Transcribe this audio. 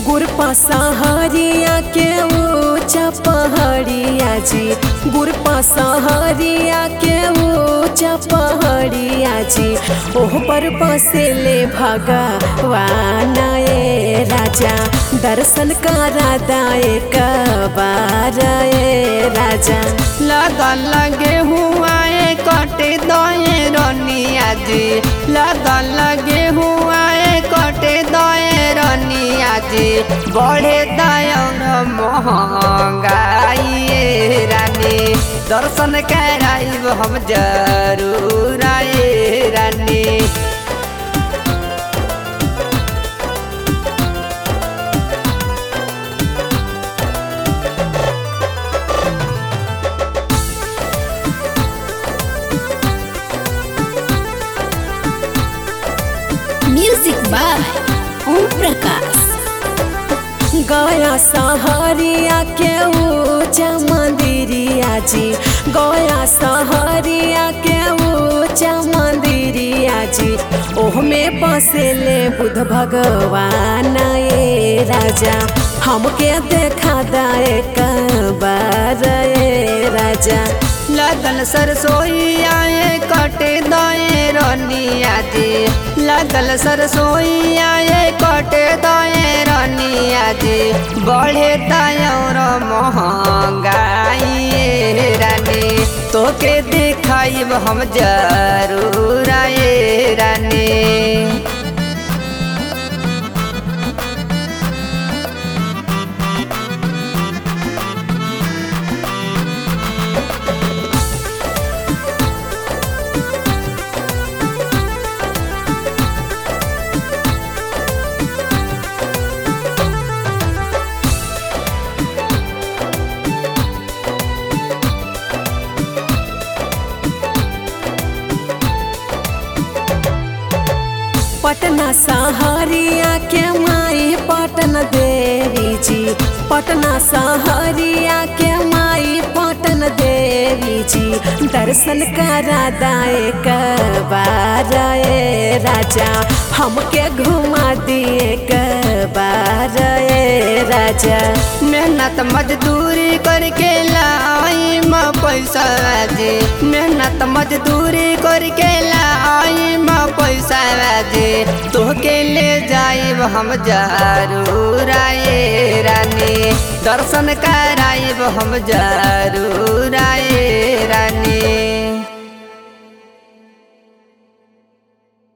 गुरपा सहरिया के ऊंचा पहाड़िया जी गुरपा सहरिया के ऊंचा पहाड़िया जी ओह पर बसेले भगवान ए राजा दर्शन करा दाए कबार ए राजा लगन लगे हुआ है कटे दए रनिया जी लगन लगे हुआ है कटे दए रनिया जी बढ़े दयन महंगाई ए रानी दर्शन कराइब हम जरूर आए रानी म्यूजिक बाय ओम प्रकाश गया सहरिया के ऊंचा मंदिरिया जी गया सहरिया के ऊंचा मंदिरिया जी ओह में बसेले बुध भगवान ए राजा हमके देखा दाए कबार ए राजा लगन सरसोईया ये कटे दए रनिया जी लगल सरसोईया ये कटे दए रनिया जी बढ़े दयर महंगाई ए रानी तोके दिखाइब हम जरूर आए रानी पटना सहरिया के माई पटन देवी जी पटना सहरिया के माई पटन देवी जी दर्शन करा दाए कबार ए राजा हमके घुमा दिए कबार ए राजा मेहनत मजदूरी करके लाई माँ पैसा दे मेहनत मजदूरी करके लाई माँ पैसा दे तोहके ले जाइब हम जरूर आए रानी दर्शन कराइब हम जरूर आए रानी